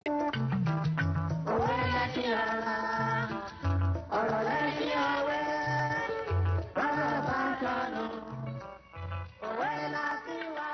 òwe lẹ́sìn ara ọ̀rọ̀ lẹ́sìn òwe bàbá bá sọnù òwe lẹ́sìn wa.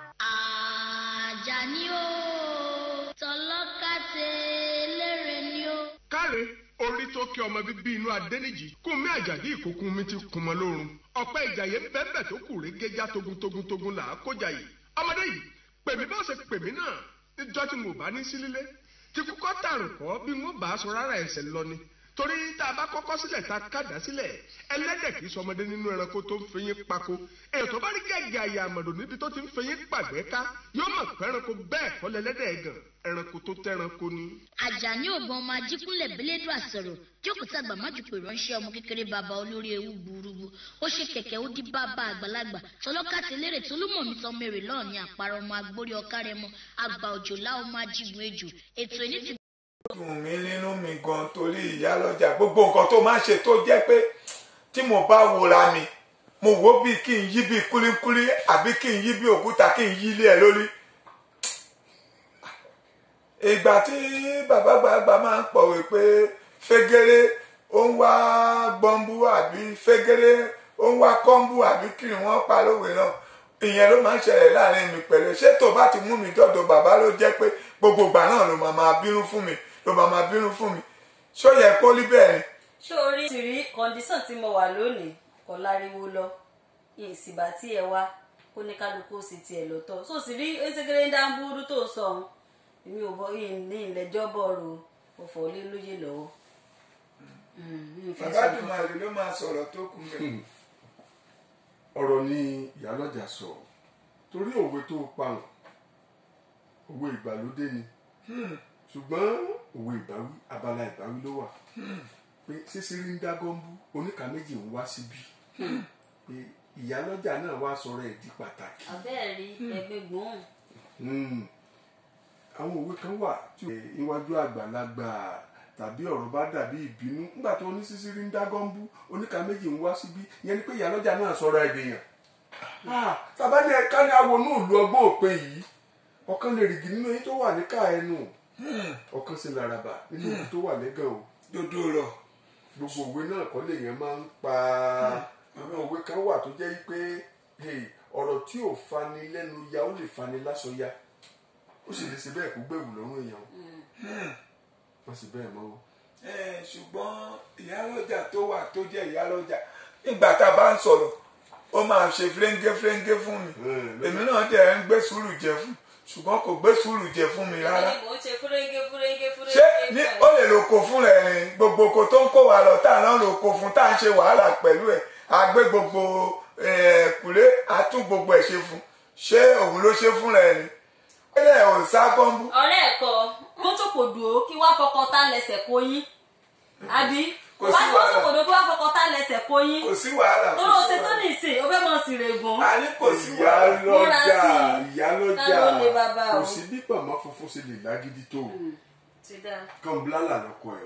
Àjàní o tọlọ́kàtẹ́ lérè ni o. káre orí tó kí ọmọ bíbí inú adẹ́nìjì kún mi àjàdí ìkókun mi ti kún mọ́ lórun ọ̀pẹ́ ìjàyè bẹ́ẹ̀ tó kù régéjá togun togun togun là á kójà yìí ọmọdé yìí pèmí bá ṣe pèmí náà níjọ́ tí mo bá ní sílílé tí kúkọ́ tàrùn kọ́ bí wọ́n bá aṣọ rárá ẹ̀sẹ̀ lọ ni torí tá a bá kọ́kọ́ sílẹ̀ tá a kàdá sílẹ̀ ẹlẹ́dẹ̀ kì í sọmọdé nínú ẹranko tó ń fẹyín pako èèyàn tó bá rí gẹ́gẹ́ àyè àmọ̀dò níbi tó ti ń fẹyín pàgbẹ́ ká yóò mọ̀ pé ẹranko bẹ́ẹ̀ kọ́ lẹ́lẹ́dẹ̀ gan ẹranko tó tẹ́ranko ni. Àjàní ògbọ́n ọmọ ajíkúnlẹ̀ bẹ́lẹ́dùn àsọ̀rọ̀ jókòó tàgbà májùpọ̀ ìránṣẹ́ ọmọ kékeré bàbá olórí ewu gbúrúgbú ó ṣe kẹ̀kẹ́ ó dí bàbá àgbàlagbà tọlọ́kàtẹ́ lérè tó ló mọ̀ mí tán mẹ́rẹ̀ lọ́ọ̀ ní àparọ́ ọmọ agbórí ọ̀kárẹ́mọ àgbà òjòlá ọmọ ajígun ejò ètò ìní ti dùn mí nínú mi gan torí ìyá lọ́jà gbogbo nǹkan tó máa ń ṣe tó jẹ́ pé tí mo bá wòra mi mo wò ó bíi kí n yí bíi kúlíkúlí àbí kí n yí bíi òkúta kí n yí ilé ẹ lórí. ìgbà tí bàbá gbàgbà máa ń pọ̀wé pé fẹ́gẹ́rẹ́ ó ń wá gbọ́nbú àbí fẹ́gẹ́rẹ́ ó ń wá kọ́ńbú àbí kí wọ́n pa lówe náà ìyẹn ló máa ń ṣẹlẹ̀ láàrin mi pẹ̀lú ṣé tó bá ti mú mi dọ́dọ̀ bàbá ló jẹ́ pé gbogbo ìgbà náà ló máa máa bínú fún mi ló máa máa bínú fún mi ṣó yẹ kó rí bẹ́ẹ̀ ni. ṣé o rí tìrí kọ́ndíṣàn tí mo wà lónìí kò láriwo lọ ìsìbà tí ẹ wá kó ní kálukú sì tiẹ̀ lọ́tọ̀ so sì rí ẹsẹ̀kẹ̀rẹ̀ ń dá ń búrú tó sọ ọ́n èmi ò bọ yìí ní ìlẹ́jọ́ bọ̀rọ̀ ọ̀fọ̀ lé lóye lọ́wọ́. bàbá dùmarè ló máa sọ̀rọ̀ tó kù mẹ́. ọ̀rọ̀ ni ìyálọ́jà sọ torí òwe tó pahùn òwe ìgbàlódé ni ṣùgbọ́n òwe ìbáwí abala ìbáwí ló wà pé sísírí ń dá gọ́ńbú oníkà méjì ń wá síbí pé ìyálọ́jà náà wá sọ̀rọ̀ ẹ̀ di pàtàkì. abẹ́ẹ̀rí ẹgbẹ́ gbọ́n. Hmm. àwọn òwe kan wà tí iwájú àgbàlagbà tàbí ọ̀rọ̀ bá dàbí ìbínú nígbà tó ní sísírí ń dá gọ́ńbú oníkà méjì ń wá síbí ìyẹn ni pé ìyálọ́jà náà sọ̀rọ̀ ẹ̀ dèèyàn. tàbá ní ẹ̀ka ní àwọn onú ìlú ọgbọ́n òpin yìí ọ̀kan lè rìgì nínú yín tó wà níkà ẹnu ọ̀kan sì làràbà nínú ibi tó wà lẹ́gàn o dodo rọ gbogbo òwe náà kọ́ lèèyàn máa ń pa àwọn òwe kan wà tó jẹ́ pé hey, ọ̀rọ̀ tí ò fani lẹ́nu ya ó lè fani lásọ ya ó sì lè ṣe bẹ́ẹ̀ kó gbẹ̀wù lọ́rùn èèyàn o wọ́n sì bẹ́ẹ̀ mọ́ o. ṣùgbọ́n ìyálọ́jà tó wà tó jẹ́ ìyálọ́jà nígbà tá a bá ń sọ̀rọ̀ ó máa ṣe fúlẹ́ńgé fúlẹ́ńgé fún mi èmi náà dẹ̀ ń gbé sùúrù jẹ fún ṣùgbọ́n kò gbé sùúrù jẹ fún mi rárá mo ṣe fúrégé fúrégé fúrégé. ṣé ní ó lè lo oko fún rẹ̀ rìn gbogbo oko tó ń kó wa lọ tá à ń lo oko fún tá à ń ṣe wàhálà pẹ̀lú ẹ̀ a gbé gbogbo kùlé a tún gbogbo ẹ̀ ṣe fún ṣé òun ló ṣe fún rẹ̀ rìn ẹ̀rẹ̀ ò sá kọ́ńbú ọ̀rẹ́ ẹ̀kọ́ kó tó kò dùn ó kí wá fọkọ tá lẹ́sẹ̀ kó yín àbí Kò wá sí kó tó wàhálà. kò dùn kí wá fọkọ tá lẹ́sẹ̀ kó yín kò sí wàhálà tó ló ṣe tó ní ìsìn ó fẹ́ mọ̀ sí règùn. a ní kò sí wàhálà Múra ìyálọ́jà sí i. ìyálọ́jà Ta ló lè bàbá o? kò sí bí pàmò funfun ṣe lè lágídí tó o ti dáa. kan blálà lọkọ ẹ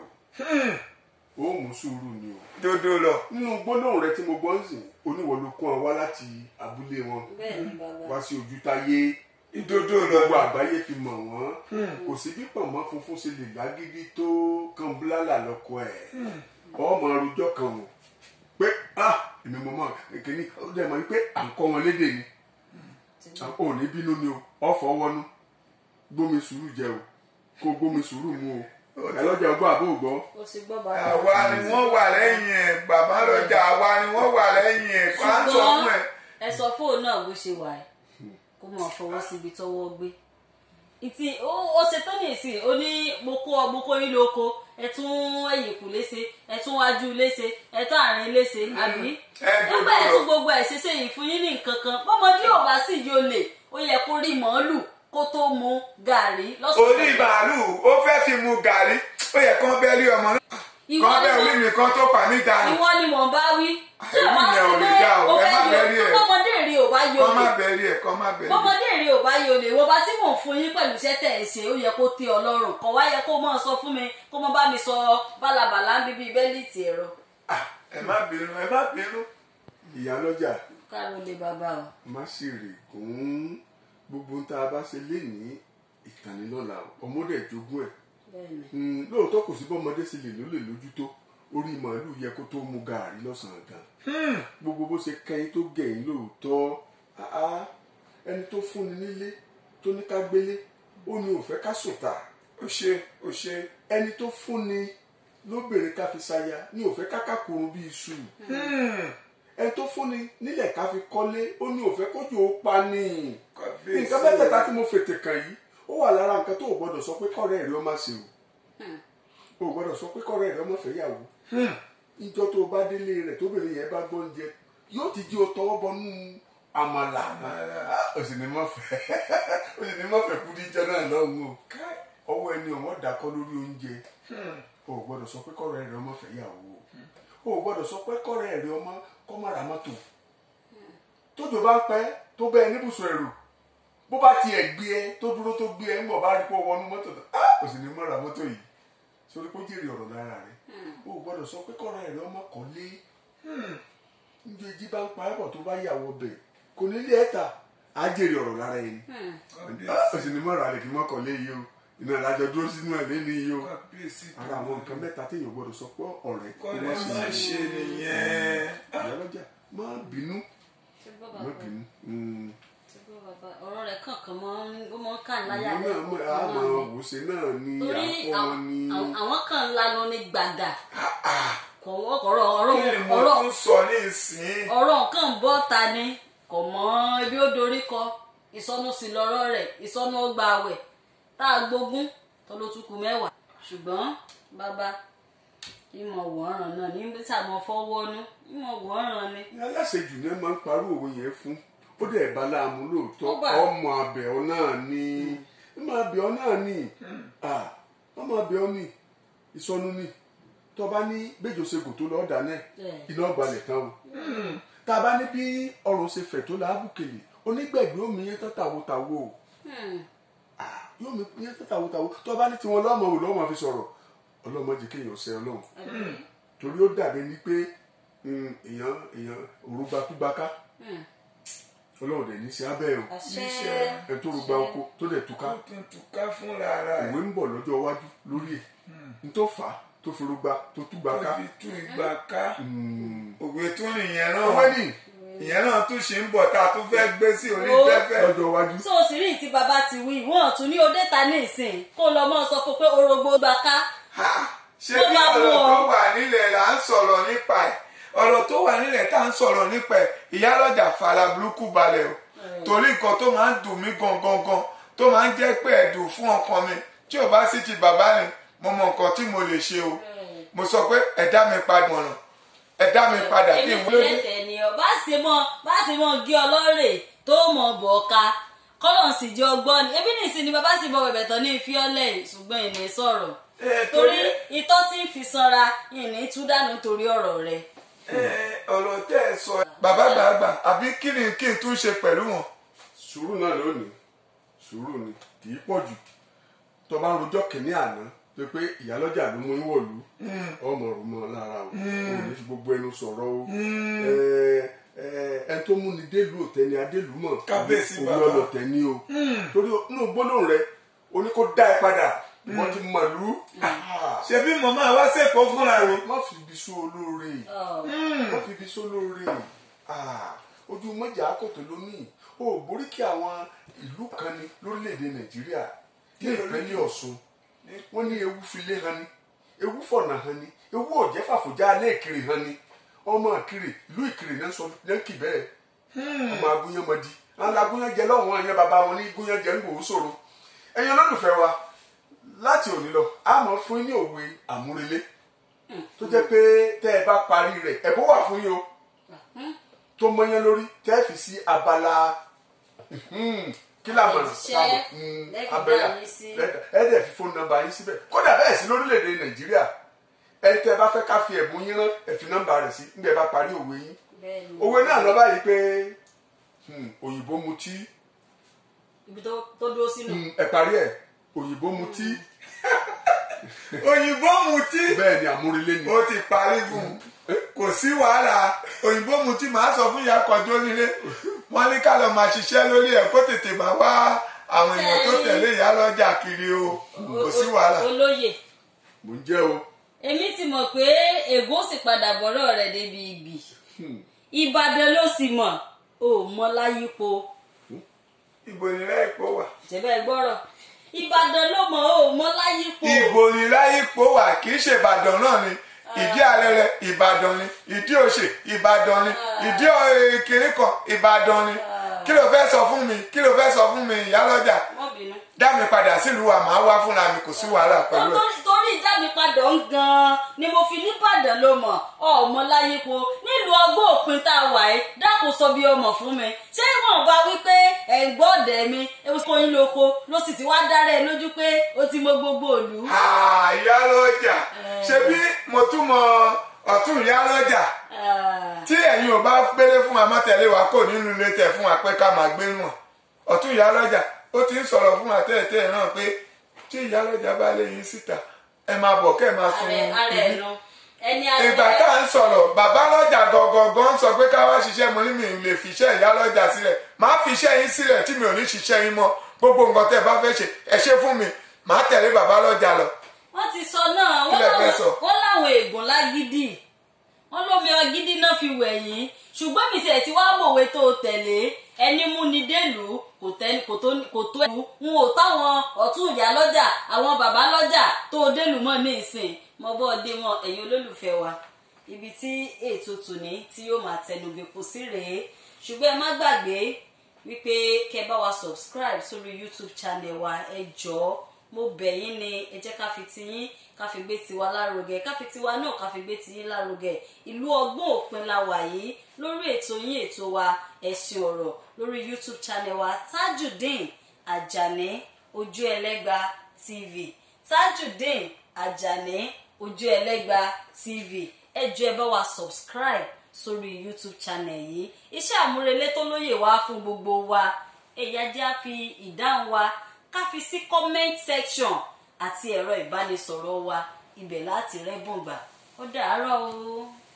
o ó mú sùúrù ni o dodo lọ nínú gbólóhùn rẹ tí mo gbọ́ ń sìn oníwọ̀ ló kún ọ wá láti abúlé wọn bẹ́ẹ̀ ni bàbá. wá sí ojú táyé dodo lọ gbogbo àgbáyé fi mọ̀ wọ́n kò sí bí pọ̀nmọ́ funfun ṣe lè lágídí tó kan búlálà lọ́kọ ẹ̀ ọmọ arújọ kan o pé ah èmi mọ̀ mọ́ kìíní ó dẹ̀ mọ̀ pé à ń kọ́ wọn lédè ni ò ní bínú ni o ọ̀fọ̀ wọnú gbómi sùúrù jẹ o kó gbómi sùúrù mu o ẹ lọ́jà ọgbọ́n àbó ògbọ́ o ti gbọ́ bàbá. àwa ni wọ́n wà lẹ́yìn ẹ̀ bàbá lọ́jà àwa ni wọ́n wà lẹ́yìn ẹ̀ kó à ń sọ fún ẹ. ẹ sọ fóònù náà bó ṣe wà ẹ kó mọ̀ fọwọ́ síbi tọ́wọ́ gbé ìtì ó ó ṣe tó ní ìsìn ó ní mo kó ọ mo kó yín lóko ẹ tún ẹ̀yìn kù léṣe ẹ tún wájú léṣe ẹ tún àárín léṣe àbí ẹ gbogbo nígbà ẹ lọ. tún gbogbo ẹ ṣe ṣe yìí fún yín ní nǹkan kan bọ́mọdé ò bá sì yóò lè ó yẹ kó rí màálù kó tó mu gàrí orí màálù ó fẹ́ fi mu gàrí ó yẹ kán bẹ́ẹ̀ rí ọmọ náà Ìwọ kán ni bẹ́ẹ̀ mo- orí mi kan tó pa mí dànù ìwọ ni mò ń bá wí tí o Èmi bá yẹn sí ò lè pé dá o, o ẹ fẹ́ má yọ bẹ̀rí ẹ̀. bọ́mọdé rí o bá yọ kán má lè bẹ́ẹ̀ rí ẹ̀ kán má bẹ́ẹ̀ rí ẹ̀. bọ́mọdé rí ò bá yọ lè wọ́n bá tí mò ń fún yín pẹ̀lú iṣẹ́ tẹ̀ ẹ̀ ṣe ó yẹ kó tẹ́ ọ lọ́rùn kọ̀ wá yẹ kó mọ̀ sọ fún mi kó mọ̀ bá mi sọ bálabàlà ń bíbí bẹ́líìtì ẹ̀rọ Ah, ẹ má bínú ẹ má bínú. ìyálọ́jà káàró lè bàbá o. má sì rè kún gbogbo tá a bá ṣe lénìí ìtànilọ́la ọmọdé ìjogún ẹ̀ bẹ́ẹ̀ni Mm, lóòótọ́ kò sí bọ́mọdé sí lè ló lè lójú tó orí màálù yẹ kó tó mu gàárì lọ́sàn-án gan gbogbo bó ṣe kẹ́yìn tó gẹ̀yìn lóòótọ́ ah, ah, ẹni tó fúnni nílé tó ní ká gbélé ó ní ò fẹ́ ká sùn tà ó ṣe ó ṣe ẹni tó fúnni lóbìnrin ká fi ṣaya ní ò fẹ́ ká kàkùrún bí iṣu ẹni tó fúnni nílẹ̀ ká fi kọ́lé ó ní ò fẹ́ kójú ó pa ní kábíyèsí nǹkan mẹ́tẹ̀ẹ̀ta tí mo fètè kàn yìí ó wà lára nǹkan tó o gbọ́dọ̀ sọ pé kọ́rẹ́ rẹ ó má ṣe o o gbọ́dọ̀ sọ pé kọ́rẹ́ rẹ ó má fẹ́ yàwó ìjọ tó o bá délé rẹ̀ tóbìnrin yẹn bá gbọ́ oúnjẹ yóò ti jí o tọwọ́ bọnú àmàlà o sì ní má fẹ́ o sì ní má fẹ́ kú díjọ náà lọ́hùn o ọwọ́ ẹni ọ̀wọ́n dàkọ́ lórí oúnjẹ o gbọ́dọ̀ sọ pé kọ́rẹ́ rẹ ó má fẹ́ yàwó o o gbọ́dọ̀ sọ pé kọ́rẹ́ rẹ ó má kọ́ má ra mọ́tò tójò bá ń pẹ́ tó bẹ́ẹ̀ níbùsùn ẹ̀rù bó bá tiẹ̀ gbé ẹ tó dúró tó gbé ẹ ń bọ̀ bá rí pé ó wọnú mọ́tò tó ah kò sì ní mọ́ra mọ́tò yìí sórí pé ó jèrè ọ̀rọ̀ lára rẹ̀ o ò gbọ́dọ̀ sọ pé kọ́ra ẹ̀rọ ọmọ kan lé njẹ́ jí bá ń pa ẹ̀bọ̀ tó bá yàwọ̀ bẹ̀ kò ní lé ẹ̀ta á jèrè ọ̀rọ̀ lára ẹni ah kò sì ní mọ́ra rẹ̀ kí mọ́kàn lé yìí o iná ìlàjọ dúró sínú ẹ̀ lé ní yìí o kábíyèsí ara àwọn nǹkan mẹ́ta téèyàn gbọ́dọ̀ sọ pé ọ̀rẹ́ kó kọ́lé má má ṣe ṣe nìyẹn ìyálọ́jà má bínú ṣé gbọ́ má bàbá bínú. Mm ṣé gbọ́ bàbá ọ̀rọ̀ rẹ̀ kankan mọ́ ó mọ́ kàn láyà ìlú náà mọ àmọ́ òwúṣe náà ní torí àkọmọ àwọn- ní àwọn- àwọn kan lanu ní gbàgà kò wọ́- ọ̀rọ̀ ọ̀rọ̀ kí ni mo ọ̀rọ̀ tún sọ ní ìsín ọ̀rọ̀ nǹkan bọ́ ta ni kò mọ ibi ó dorí kọ ìsọnù sí lọ́rọ̀ rẹ̀ ìsọnù ọgbà àwẹ̀ tá a gbógun tó ló tún kù mẹ́wàá ṣùgbọ́n bàbá ìmọ̀ wọ̀ọ́ràn náà ní sàmọ́ fọwọ́nú ìmọ̀ wọ̀ọ́ràn ni aláṣejù náà máa ń parú òwe yẹn fún ó dẹ̀ bá láàmú lóòótọ́ Ó bà. ọmọ abẹ́ ọ náà ní ọmọ abẹ́ ọ náà ní Ah, ọmọ abẹ́ ọ ní ìsọnù ní tó bá ní bẹ́jọ ṣègùn tó lọ́ọ́ dáná ẹ̀ Bẹ́ẹ̀. iná gbalẹ̀ tán o tá a bá ní bí ọrùn ṣe fẹ̀ tó láàbùkèlè onígbẹ̀gbẹ́ omi yẹn tán tàwotàwo o Hmm. Ah, yóò mi yẹn tán tàwotàwo tó bá ní tiwọn lọ́mọ wò lọ́mọ fi sọ̀rọ̀ ọlọ́mọ jẹ́ kéèyàn ṣe ọlọ́run torí ó dàbí ni pé mm, èèyàn èèyàn òrùgbàkúgbàká Hmm. ọlọ́run dẹ̀ ní sí abẹ́ o àṣẹ ẹ tó rúgba oko tó dẹ̀ túká ó tún túká fúnra ara ẹ̀ ìwé ń bọ̀ lọ́jọ́ iwájú lórí ẹ̀ n tó fà á tó fi rúgba tó túgbà ó ká fi tú ìgbà ká Mm. òwe tún nìyẹn owó náà ní ìyẹn náà tún ṣe ń bọ̀ tá a tún fẹ́ gbé sí orí Ó. fẹ́fẹ́ lọ́jọ́ iwájú so òsìrí tí bàbá ti wí wọn tún ní odé ta ní ìsìn kó lọ mọ sọ fún pé orogbo gbà ká Ha! ṣé Tó bí bá mú ọ̀rọ̀ ọ. tó wà nílẹ̀ là ń sọ̀rọ̀ nípa ẹ̀ ọ̀rọ̀ tó wà nílẹ̀ tá à ń sọ̀rọ̀ nípa ẹ̀ ìyálọ́jà fara burúkú balẹ̀ o torí nǹkan tó máa ń dùn mí gangan gan tó máa ń jẹ́ pé ẹ̀dùn fún ọkàn mi tí ò bá sí ti bàbá mi mo mọ nǹkan tí mo lè ṣe o mo sọ pé ẹ̀dá mi padà mọ̀ràn ẹ̀dá mi padà kí n èmi wúlò sílẹ̀ tẹ̀ ni ọ bá ṣe mọ bá ṣe mọ gé ọlọ́rẹ̀ tó mọ bọ̀ ká kọ́lọ̀ sì jẹ́ ọgbọ́n ni ebi nìsín ni bàbá sì mọ bẹ̀bẹ̀ tán ní ìfiọ́lẹ̀ ṣùgbọ́n ìní sọ̀rọ̀ torí itọ́ tí ń fi sanra ìní tú dànù torí ọ̀rọ̀ rẹ̀ ọ̀rọ̀ tẹ́ ẹ sọ bàbá gbàgbà àbí kí ni kí n tún ṣe pẹ̀lú wọn. sùúrù náà lónìí sùúrù ni kì í pọ̀ jù tó bá ń rojọ́ kìíní àná tó pé ìyálọ́jà ló mú ìwọ̀lú ọmọ rò mọ́ lára o ò ní fi gbogbo ẹnu sọ̀rọ̀ o ẹ ẹ ẹni tó mú ni délùú òtẹ́ ni adélùú mọ̀ Kábíyèsí òun bàbá. ọlọ́tẹ̀ ni o torí inú gbólóhùn rẹ o ní kó dá ẹ padà wọ́n ti mọ̀lú ṣebí mo máa wá sẹ́kọ̀ọ́ fúnra mi. má fi ibi sún olóore má fi ibi sún olóore Ah, ojú mọ́jà akọ̀tọ̀ lónìí o ò borí kí àwọn ìlú kan ní lórílẹ̀‐èdè nàìjíríà ní ìpínlẹ̀ ọ̀ṣun wọ́n ní ewu filé han ni ewu fọ̀nà han ni ewu ọ̀jẹ́ fàfọ̀já alẹ́ ìkiri han ni ọmọ ìkiri ìlú ìkiri náà sọ náà kì bẹ́ẹ̀ ọmọ agúnyánmọdì àwọn agúnyánjẹ lọ́wọ́ ẹ̀yẹ bàbá wọn ní gúnyánjẹ ń gbòó sòro ẹ̀yin olólùfẹ́ wa láti òní lọ a máa fún yín ní òwe àmúrelé tó jẹ́ pé tẹ́ ẹ bá parí rẹ̀ ẹ̀bùn wà fún yín o tó mọyán lórí tẹ́ ẹ fi sí abala mhm, kí la mọ̀ Àtẹ̀jíṣẹ́, sábọ̀ mhm, lẹ́ẹ̀fi abẹ́yà bá yín sí. lẹ́ẹ̀ka- ẹ dẹ̀ fi fóònù nọ́mbà yín síbẹ̀ kódà bẹ́ẹ̀ sí lórílẹ̀‐èdè nàìjíríà ẹ tẹ́ ẹ bá fẹ́ ká fi ẹ̀bùn yín rán ẹ fi nọ́mbà rẹ̀ sí nígbà ẹ bá parí òwe yín bẹ́ẹ̀ ni òwe náà lọ báyìí pé hmm, òyìnbó mutí ibi tó tó dúró sínú hmm, ẹ parí ẹ òyìnbó mutí òyìnbó mutí bẹ́ẹ̀ ni àmúrelé ni ó ti parí fún un kò sí wàhálà òyìnbó mutí màá sọ fún ìyá kan tó nílé wọn ní ká lọ máa ṣiṣẹ́ lórí ẹ̀ kó tètè máa wá àwọn èèyàn tó tẹ̀lé ìyá lọ́jà kiri o kò sí wàhálà olóyè mò ń jẹ́ o èmi ti mọ̀ pé ègó sì padà bọ̀rọ̀ rẹ̀ débi ìbì ìbàdàn ló sì mọ̀ ò mọ láyípo ibo ni láìpò wà jẹ́bẹ́ gbọ́rọ̀ ìbàdàn ló mọ̀ ò mọ láyípo ibo ni láìpò wà kì í ṣe ìbàdàn náà ni ìdí arẹrẹ ìbàdàn ni ìdí òṣè ìbàdàn ni ìdí ọ̀- kìnní kan ìbàdàn ni kí ló fẹ́ sọ fún mi kí ló fẹ́ sọ fún mi ìyá lọ́jà wọ́n bínú. dá mi padà sílùú wa màá wá fúnra mi kò sí wàhálà pẹ̀lú ẹ̀. torí torí ìjáde padà ń gan ni mo fi nìbàdàn ló mọ̀ ọmọ láyípo nílùú ọgbọ́n òpin tá a wà yìí dákun sọ bí ọmọ fún mi ṣé wọn bá wí pé ẹ̀gbọ́n ọ̀dẹ̀ mi ewu kó yín lóko ló sì ti wá dára ẹ lójú pé ó ti mọ gbogbo òlu. Ah, ìyá lọ́jà ṣebí mo tún mọ ọ̀tún ìyá lọ́jà tí ẹ̀yin ò bá gbélé fún wa má tẹ̀lé wa kò nínú ilé tẹ̀ fún wa pé ká máa gbé wọn ọ̀tún ìyá lọ́jà ó ti ń sọ̀rọ̀ fún wa tẹ́lẹ̀tẹ́lẹ̀ náà pé tí ìyá lọ́jà bá lé yín síta ẹ máa bọ̀ kẹ́ ẹ máa sun ààrẹ ààrẹ ibi ẹ̀nu ẹni ìgbà tá à ń sọ̀rọ̀ bàbá lọ́jà gangan sọ pé ká wá ṣiṣẹ́ mo ní mi ò lè fi iṣẹ́ ìyá lọ́jà sílẹ̀ máa fi iṣẹ́ yín sílẹ̀ tí mi ò ní ṣiṣẹ́ yín mọ́ gbogbo nǹkan tẹ́ ẹ bá fẹ́ ṣe ẹ ṣe fún mi màá tẹ̀lé bàbá lọ́jà lọ. wọ́n ti sọ náà wọ́n Kí lẹ fẹ́ láwọn sọ? wọ́n láwọn ègùn lágídí wọ́n lómi ọgídí náà fi wẹ̀yìn ṣùgbọ́n mi tiẹ̀ ti wá mọ̀wé tó o tẹ̀lé ẹni mú ni délùú kò tẹ́- kò tó kò tó ẹ̀kú n ò táwọn ọ̀tún ìyá lọ́jà àwọn bàbá lọ́jà tó o délùú mọ́ ní ìsìn mo bọ́ dé wọn ẹ̀yin olólùfẹ́ wa ibi tí ètò tòní tí yóò máa tẹnugbèpò sí rèé ṣùgbọ́n ẹ má gbàgbé wípé kẹ́ bá wa subscribe sórí youtube channel wa ẹ jọ̀ọ́ mo bẹ̀ yín ni ẹ jẹ́ ká fi tiyín ká fi gbé tiwa lárugẹ ká fi tiwa náà ká fi gbé tiyín lárugẹ ìlú ọgbọ́n òpin la wà yìí lórí ètò yín ètò wa ẹ̀sìn ọ̀rọ̀ lórí youtube channel wa tajudeen ajani ojú ẹlẹ́gba tv tajudeen ajani ojú ẹlẹ́gba tv ẹ jọ̀ọ́ ẹ bá wa subscribe sórí youtube channel yìí iṣẹ́ àmúrelé tó lóye wá fún gbogbo wa ẹ̀yà jẹ́ á fi ìdáhùn wa ká fi sí comment section àti ẹ̀rọ ìbánisọ̀rọ̀ wa ibẹ̀ láti rẹ́bùn gbà ó dàárọ̀ o.